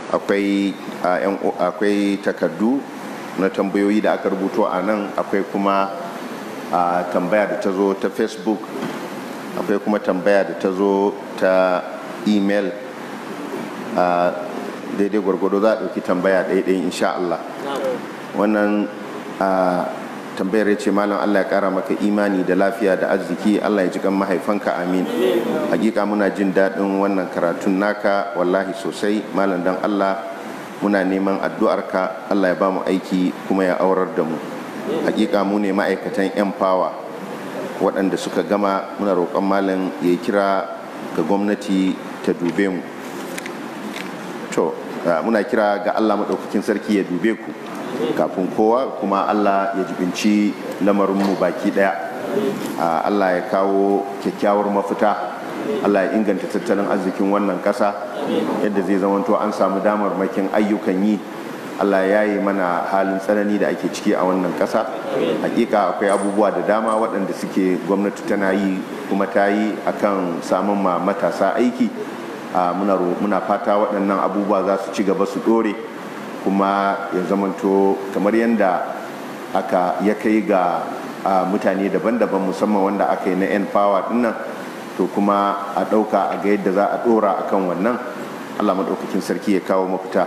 akwai akwai takardu na tambayoyi da aka rubuto a nan akwai kuma tambaya da ta zo ta facebook akwai kuma tambaya da ta zo ta email daidai gwargwado za a ɗauki tambaya ɗaiɗai insha Allah wannan tambayar ce malam Allah ya kara maka imani da lafiya da arziki Allah ya ji kan mahaifanka amin hakika muna jin daɗin wannan karatun naka wallahi sosai malam dan Allah muna neman addu'arka Allah ya ba mu aiki kuma ya aurar da mu hakika mu ne ma'aikatan yan fawa waɗanda suka gama muna roƙon malam ya kira ga gwamnati ta dube mu to muna kira ga Allah maɗaukakin sarki ya dube ku kafin kowa kuma Allah ya jibinci lamarinmu baki daya Allah ya kawo kyakkyawar mafita Allah ya inganta tattalin arzikin wannan kasa yadda zai zamanto an samu damar makin ayyukan yi Allah ya yi mana halin tsanani da ake ciki a wannan kasa hakika akwai abubuwa da dama waɗanda suke gwamnati tana yi kuma ta yi akan samun ma matasa aiki muna fata waɗannan abubuwa za su ci gaba su ɗore kuma ya zamanto kamar yadda aka ya kai ga mutane daban-daban musamman wanda aka yi na 'yan power dinnan to kuma a ɗauka a ga yadda za a ɗora a kan wannan allah maɗaukakin sarki ya kawo mafita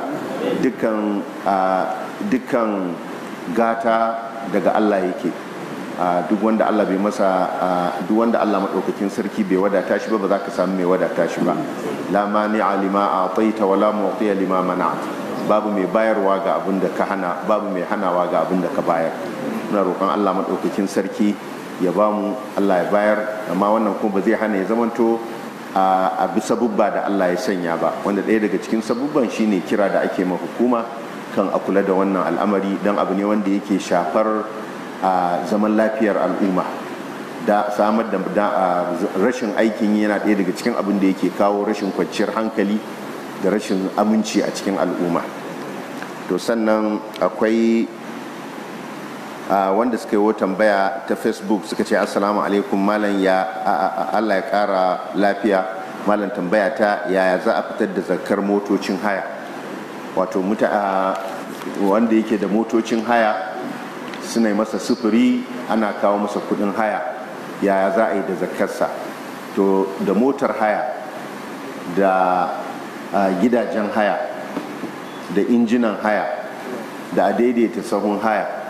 dukkan gata daga allah yake duk wanda allah bai masa duk wanda allah maɗaukakin sarki bai wadata shi ba ba za ka samu mai wadata shi ba la mani'a lima a taita wala mu'tiya lima mana'at babu mai bayarwa ga abin da ka hana babu mai hanawa ga abin da ka bayar muna roƙon Allah maɗaukakin sarki ya ba mu Allah ya bayar amma wannan kuma ba zai hana ya zamanto a bi sabubba da Allah ya sanya ba wanda ɗaya daga cikin sabubban shine kira da ake ma hukuma kan a kula da wannan al'amari don abu ne wanda yake shafar zaman lafiyar al'umma da samar da rashin aikin yana ɗaya daga cikin abin da yake kawo rashin kwanciyar hankali da rashin aminci a cikin al'umma to sannan akwai wanda suka yi tambaya ta facebook suka ce assalamu alaikum malam ya allah ya kara lafiya malam tambaya ta yaya za a fitar da zakar motocin haya wato wanda yake da motocin haya suna yi masa sufuri ana kawo masa kudin haya yaya za a yi da zakarsa to da motar haya da a gidajen haya da injinan haya da a daidaita sahun haya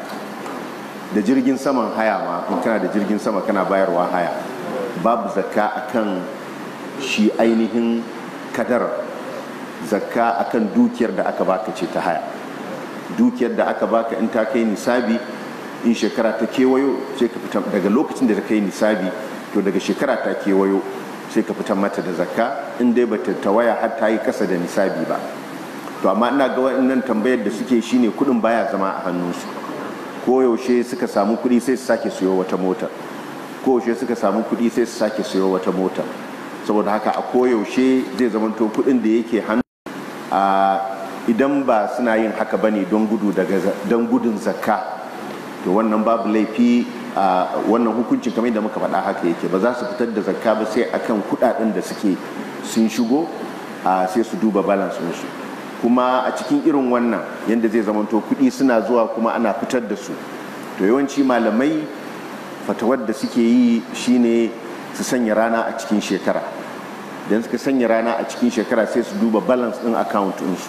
da jirgin saman haya ma in kana da jirgin sama kana bayarwa haya babu zakka akan shi ainihin kadar zakka akan dukiyar da aka baka ce ta haya dukiyar da aka baka in ta kai nisabi in shekara ta kewayo sai ka fita daga lokacin da ta kai nisabi to daga shekara ta kewayo sai ka fitar mata da zakka in dai bata tawaya har ta yi kasa da nisabi ba to amma ina ga waɗannan tambayar da suke shine kuɗin baya zama a hannunsu ko yaushe suka samu kuɗi sai su sake siyo wata mota ko yaushe suka samu kuɗi sai su sake siyo wata mota saboda haka a koyaushe zai zamanto kuɗin da yake hannu a idan ba suna yin haka bane don gudu daga don gudun zakka to wannan babu laifi a wannan hukuncin kamar da muka faɗa haka yake ba za su fitar da zakka ba sai akan kuɗaɗen da suke sun shigo a sai su duba balance su kuma a cikin irin wannan yadda zai zamanto kuɗi suna zuwa kuma ana fitar da su to yawanci malamai fatawar da suke yi shine su sanya rana a cikin shekara don suka sanya rana a cikin shekara sai su duba balance ɗin account ɗinsu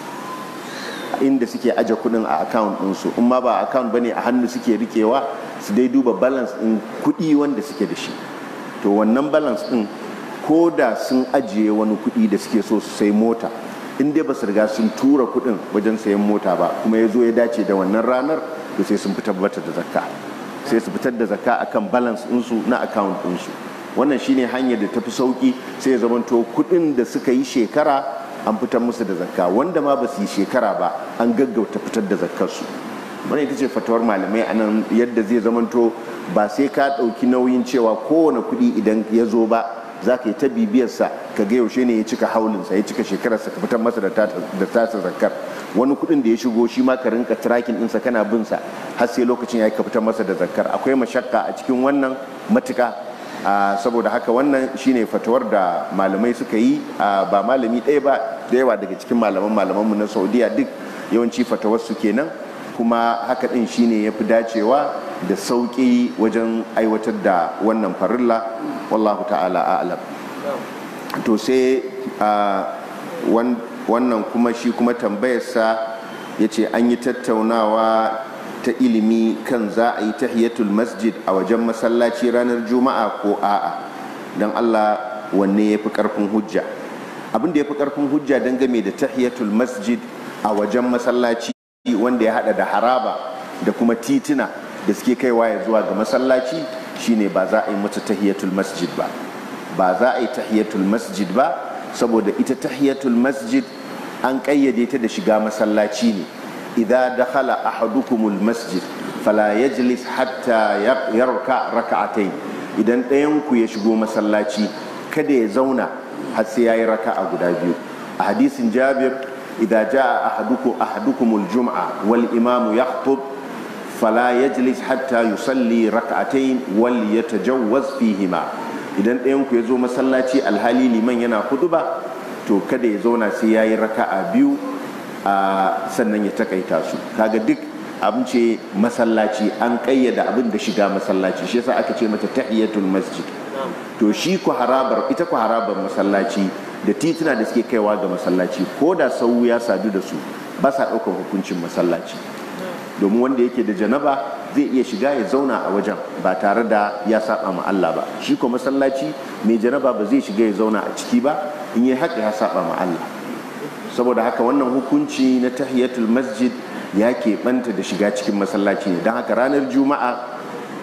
inda suke aje kuɗin a account ɗinsu in ma ba account bane a hannu suke rikewa su dai duba balance ɗin kuɗi wanda suke da shi to wannan balance ɗin ko da sun ajiye wani kuɗi da suke so su sai mota in dai ba su riga sun tura kuɗin wajen sayan mota ba kuma ya zo ya dace da wannan ranar to sai sun fitar bata da zakka sai su fitar da zakka akan balance ɗinsu na account ɗinsu wannan shine hanyar da tafi sauki sai ya zamanto kuɗin da suka yi shekara an fitar musu da zakka wanda ma ba su yi shekara ba an gaggauta fitar da zakkarsu wani ita ce fatawar malamai a nan yadda zai zamanto ba sai ka ɗauki nauyin cewa kowane kuɗi idan ya zo ba za ka yi ta bibiyarsa ka ga yaushe ne ya cika haulinsa ya cika shekararsa ka fitar masa da tasa zakkar wani kuɗin da ya shigo shi ma ka rinka tracking ɗinsa kana bin sa har sai lokacin ya ka fitar masa da zakkar akwai mashakka a cikin wannan matuka saboda haka wannan shine fatawar da malamai suka yi ba malami ɗaya ba da yawa daga cikin malaman malamanmu na saudiya duk yawanci fatawar su kenan kuma haka ɗin shine ya fi dacewa da sauƙi wajen aiwatar da wannan farilla wallahu ta'ala a'lam to sai wannan kuma shi kuma tambayarsa ya ce an yi tattaunawa ta ilimi kan za a yi tahiyatul masjid a wajen masallaci ranar juma'a ko a'a don allah wanne ya fi karfin hujja abin da ya fi karfin hujja don game da tahiyatul masjid a wajen masallaci wanda ya hada da haraba da kuma tituna da suke kaiwa ya zuwa ga masallaci shine ba za a yi mata tahiyatul masjid ba ba za a yi tahiyatul masjid ba saboda ita tahiyatul masjid an kayyade ta da shiga masallaci ne idza dakhala ahadukumul masjid fala yajlis hatta yarka rak'atayn idan ɗayan ku ya shigo masallaci kada ya zauna har sai yayi raka'a guda biyu a hadisin Jabir idza jaa ahadukum ahadukumul jum'a wal imamu yakhutub fala yajlis hatta yusalli rak'atayn wal yatajawwaz fihima idan ɗayan ku ya zo masallaci alhali liman yana ba to kada ya zauna sai yayi raka'a biyu a sannan ya takaita su kaga duk abin ce masallaci an kayyada abin da shiga masallaci shi yasa aka ce mata tahiyatul masjid to shi ku harabar ita ku harabar masallaci da tituna da suke kaiwa ga masallaci ko da sau ya sadu da su ba sa ɗaukar hukuncin masallaci domin wanda yake da janaba zai iya shiga ya zauna a wajen ba tare da ya saba ma Allah ba shi ko masallaci mai janaba ba zai shiga ya zauna a ciki ba in yi haka ya saba ma Allah saboda haka wannan hukunci na tahiyatul masjid ya keɓanta da shiga cikin masallaci ne don haka ranar juma'a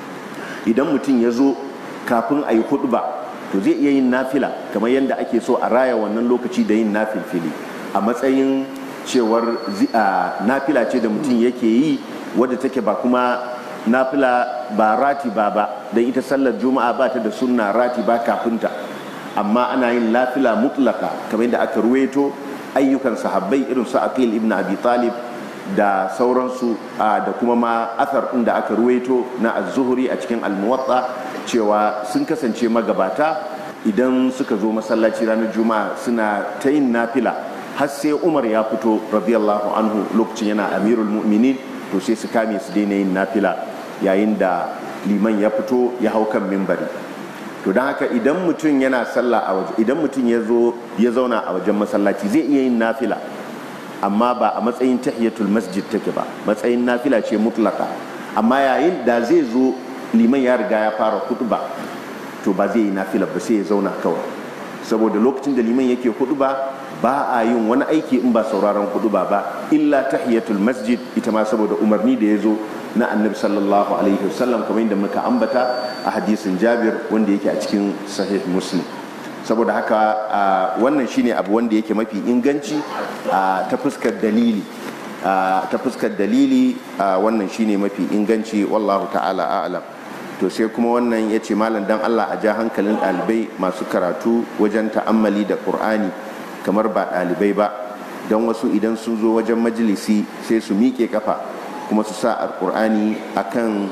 idan mutum ya zo kafin a yi ba to zai iya yin nafila kamar yadda ake so a raya wannan lokaci da yin nafilfili a matsayin cewar nafila ce da mutum yake yi wadda take ba kuma nafila ba rati ba ba don ita sallar juma'a ba ta da sunna rati ba kafinta amma ana yin nafila mutlaka kamar yadda aka ruweto ayyukan sahabbai irin su aqil ibn abi talib da sauransu da kuma ma athar ɗin da aka ruweto na az-zuhri a cikin al-muwatta cewa sun kasance magabata idan suka zo masallaci ranar juma'a suna ta yin nafila har sai umar ya fito radiyallahu anhu lokacin yana amirul mu'minin to sai su kame su daina yin nafila yayin da liman ya fito ya hau kan mimbari to don haka idan mutum yana sallah a waje idan mutum ya zo ya zauna a wajen masallaci zai iya yin nafila amma ba a matsayin tahiyatul masjid take ba matsayin nafila ce mutlaka amma yayin da zai zo liman ya riga ya fara ba to ba zai yi nafila ba sai ya zauna kawai saboda lokacin da liman yake ba ba a yin wani aiki in ba sauraron ba ba illa tahiyatul masjid ita ma saboda umarni da ya zo na annabi sallallahu alaihi wasallam kamar yadda muka ambata a hadisin jabir wanda yake a cikin sahih muslim saboda haka wannan shine abu wanda yake mafi inganci ta fuskar dalili ta fuskar dalili wannan shine mafi inganci wallahu ta'ala a'lam to sai kuma wannan ya ce malam dan Allah a ja hankalin ɗalibai masu karatu wajen ta'ammali da ƙur'ani kamar ba ɗalibai ba don wasu idan sun zo wajen majalisi sai su miƙe kafa kuma su sa alƙur'ani a kan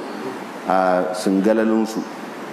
singalalinsu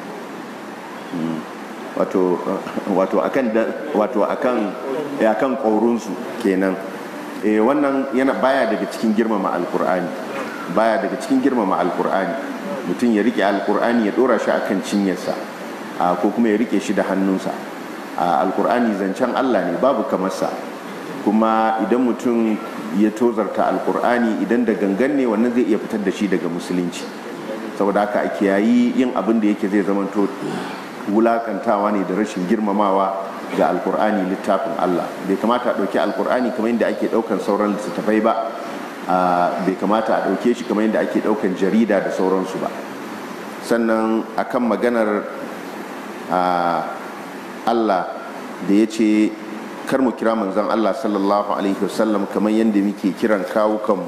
wato akan wato akan akan ƙaurunsu kenan wannan yana baya daga cikin girmama alƙur'ani baya daga cikin girmama alƙur'ani mutum ya rike alkur'ani ya dora shi akan cinyarsa ko kuma ya rike shi da hannunsa alkur'ani zancen Allah ne babu kamarsa kuma idan mutum ya tozarta alkur'ani idan da gangan ne wannan zai iya fitar da shi daga musulunci saboda haka a kiyayi yin abin da yake zai zamanto wulakantawa ne da rashin girmamawa ga alkur'ani littafin Allah bai kamata a ɗauki alkur'ani kamar yadda ake ɗaukan sauran littattafai ba bai kamata a ɗauke shi kamar yadda ake ɗaukan jarida da sauransu ba sannan akan maganar Allah da ya ce kar mu kira manzon Allah sallallahu alaihi wasallam kamar yadda muke kiran kawukanmu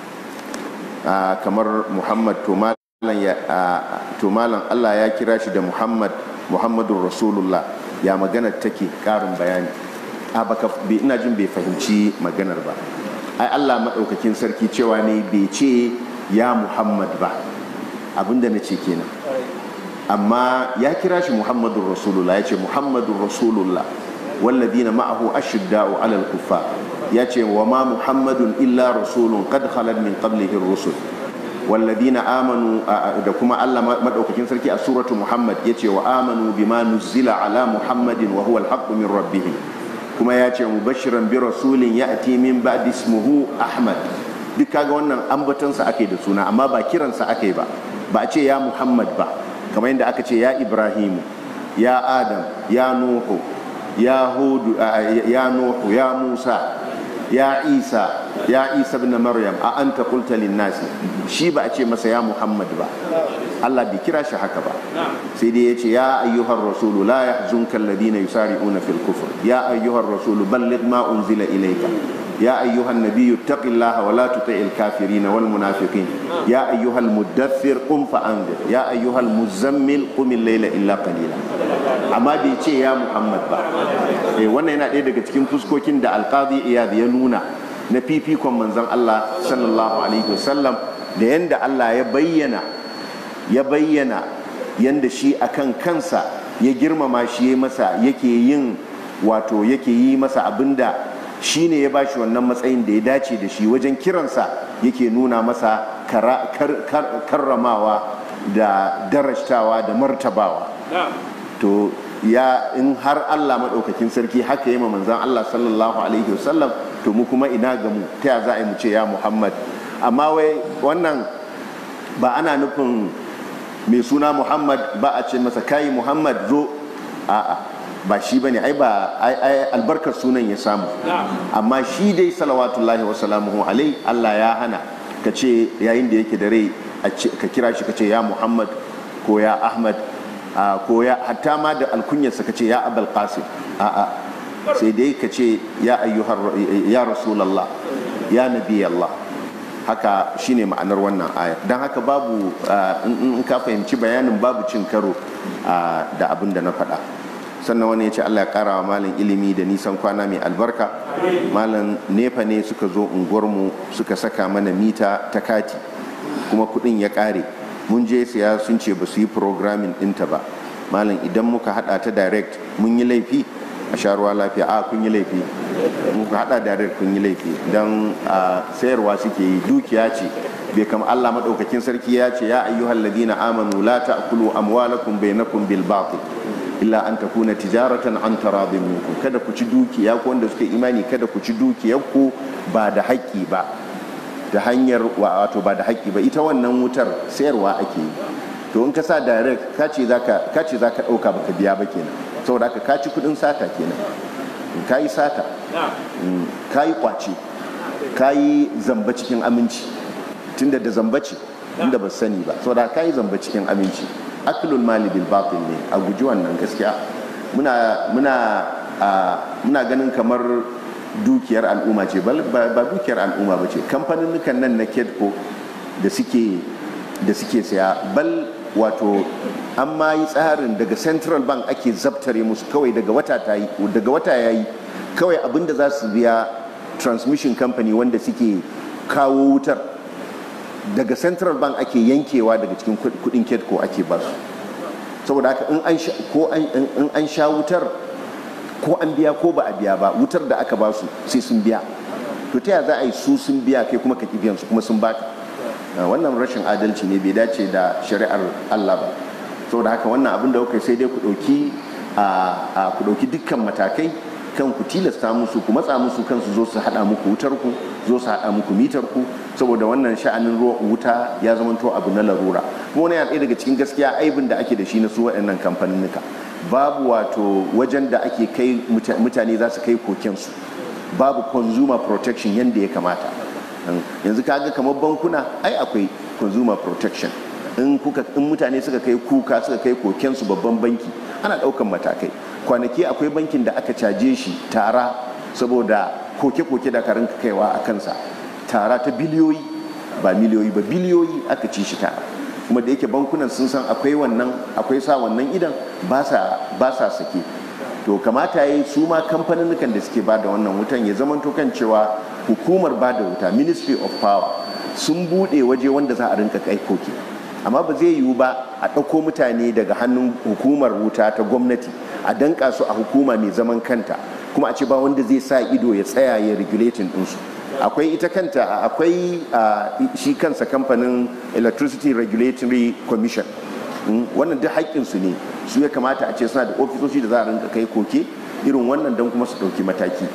kamar Muhammad to malam Allah ya kira shi da Muhammad Muhammadun Rasulullah ya maganar take ƙarin bayani a baka ina jin bai fahimci maganar ba ai Allah maɗaukakin sarki cewa ne bai ce ya Muhammad ba abinda na ce kenan amma ya kira shi muhammadun rasulullah ya ce muhammadun rasulullah والذين معه أشداء على الكفار ياتي وما محمد إلا رسول قد خلت من قبله الرسل والذين آمنوا دكما الله مدعوكين سركي سورة محمد ياتي وآمنوا بما نزل على محمد وهو الحق من ربهم كما ياتي مبشرا برسول يأتي من بعد اسمه أحمد duk kaga wannan ambatansa ake da suna amma ba kiransa ake ba ba a ce ya muhammad ba kamar yadda aka ce ya ibrahimu ya adam ya nuhu ya hudu ya nuhu ya musa ya isa ya isa ibn maryam a anta qulta lin nasi shi ba a ce masa ya muhammad ba Allah bai kira shi haka ba sai dai yace ya ayyuhar rasulu la yahzunka alladhina yusari'una fil kufr ya ayyuhar rasulu balligh ma unzila ilayka يا أيها النبي اتق الله ولا تطع الكافرين والمنافقين يا أيها المدثر قم فأنذر يا أيها المزمل قم الليل إلا قليلا amma bai ce ya muhammad ba eh wannan yana ɗaya daga cikin fuskokin da alqadi iyad ya nuna na fifikon manzon Allah sallallahu alaihi wasallam da yanda Allah ya bayyana ya bayyana yanda shi akan kansa ya girmama shi ya masa yake yin wato yake yi masa abinda shi ne ya bashi wannan matsayin da ya dace da shi wajen kiransa yake nuna masa karramawa da darashtawa da martabawa to ya in har Allah maɗaukakin sarki haka yi manzan Allah sallallahu alaihi wasallam to mu kuma ina ga mu ta ya za a yi mu ce ya Muhammad amma wai wannan ba ana nufin mai suna Muhammad ba a ce masa kayi Muhammad zo a'a ba shi bane ai ba ai albarkar sunan ya samu amma shi dai salawatullahi wa salamuhu alai Allah ya hana ka ce yayin da yake da rai ka kira shi ka ce ya Muhammad ko ya Ahmad ko ya hatta ma da alkunyarsa ka ce ya Abul Qasim a'a sai dai ka ce ya ayyuhar ya Rasulullah ya Nabi Allah haka shine ma'anar wannan aya don haka babu in ka fahimci bayanin babu cin karo da abin da na faɗa sannan wani ya ce allah ya kara wa malin ilimi da nisan kwana mai albarka malin nefa ne suka zo unguwarmu suka saka mana mita ta kati kuma kudin ya kare mun je siya sun ce ba su yi programming dinta ba malin idan muka hada ta direct mun yi laifi a sharuwa lafiya a kun yi laifi muka hada direct kun yi laifi don sayarwa suke yi dukiya ce bai kama Allah maɗaukakin sarki ya ce ya ayyuhal ladina amanu la ta'kulu amwalakum bainakum bil batil illa an takuna tijaratan an taradin minkum kada ku ci dukiya ko wanda suka imani kada ku ci dukiyar ku ba da haƙƙi ba da hanyar wato ba da haƙƙi ba ita wannan wutar sayarwa ake yi to in ka sa direct ka ce zaka ka ce zaka dauka baka biya ba kenan saboda haka ka ci kudin sata kenan ka yi sata ka yi kwace ka yi zamba cikin aminci tunda da zamba ce inda ba sani ba saboda ka yi zamba cikin aminci aklul mali bil batil ne a guji wannan gaskiya muna muna muna ganin kamar dukiyar al'umma ce ba dukiyar al'umma ba ce kamfanin nan na kedco da suke da suke saya bal wato an ma yi tsarin daga central bank ake zabtare musu kawai daga wata ta yi daga wata ya yi kawai abinda za su biya transmission company wanda suke kawo wutar daga central bank ake yankewa daga cikin kudin ketco ake ba su saboda haka in an sha wutar ko an biya ko ba a biya ba wutar da aka ba su sai sun biya to ta za a yi su sun biya kai kuma ka biyan su kuma sun baka wannan rashin adalci ne bai dace da shari'ar Allah ba saboda haka wannan abin da kuka sai dai ku dauki a ku dauki dukkan matakai kan ku tilasta musu ku matsa musu kansu zo su hada muku wutar ku zo su hada muku mitar ku saboda wannan sha'anin ruwa wuta ya zamanto abu na larura kuma wani yana ɗaya daga cikin gaskiya aibin da ake da shi na su waɗannan kamfaninnika babu wato wajen da ake kai mutane za su kai kokensu babu consumer protection yadda ya kamata yanzu kaga kamar bankuna ai akwai consumer protection in kuka in mutane suka kai kuka suka kai kokensu babban banki ana ɗaukan matakai kwanaki akwai bankin da aka caje shi tara saboda koke-koke da karin kaiwa a kansa tara ta biliyoyi ba miliyoyi ba biliyoyi aka ci shi tara kuma da yake bankunan sun san akwai wannan akwai sa wannan idan ba sa sake to kamata ya yi su ma kamfanin da suke ba da wannan wutan ya zama kan cewa hukumar ba da wuta ministry of power sun bude waje wanda za a rinka kai koke amma ba zai yiwu ba a ɗauko mutane daga hannun hukumar wuta ta gwamnati a danka su a hukuma mai zaman kanta kuma a ce ba wanda zai sa ido ya tsaya ya regulating ɗinsu akwai ita kanta akwai shi kansa kamfanin electricity regulatory commission wannan duk haƙƙinsu ne su ya kamata a ce suna da ofisoshi da za a rinka kai koke irin wannan don kuma su ɗauki mataki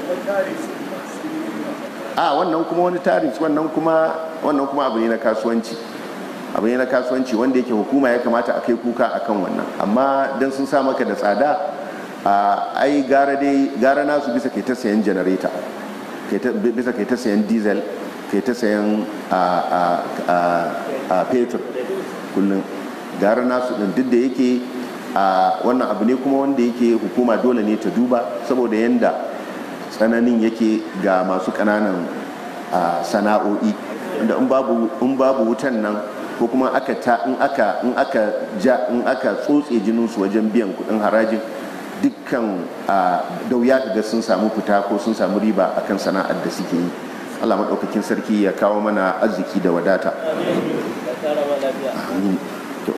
a wannan kuma wani tarif wannan kuma wannan kuma abu ne na kasuwanci abu ne na kasuwanci wanda yake hukuma ya kamata a kai kuka akan wannan amma don sun sa maka da tsada ai gara dai gara nasu bisa kai ta sayan janareta bisa kai ta sayan diesel kai ta sayan fetur kullum gara nasu din duk da yake wannan abu ne kuma wanda yake hukuma dole ne ta duba saboda yanda tsananin yake ga masu ƙananan sana'o'i inda in babu wutan nan ko kuma aka ta in aka in aka ja in aka tsotse jininsu wajen biyan kudin harajin dukkan da wuya ga sun samu fita ko sun samu riba akan sana'ar da suke yi Allah maɗaukakin sarki ya kawo mana arziki da wadata amin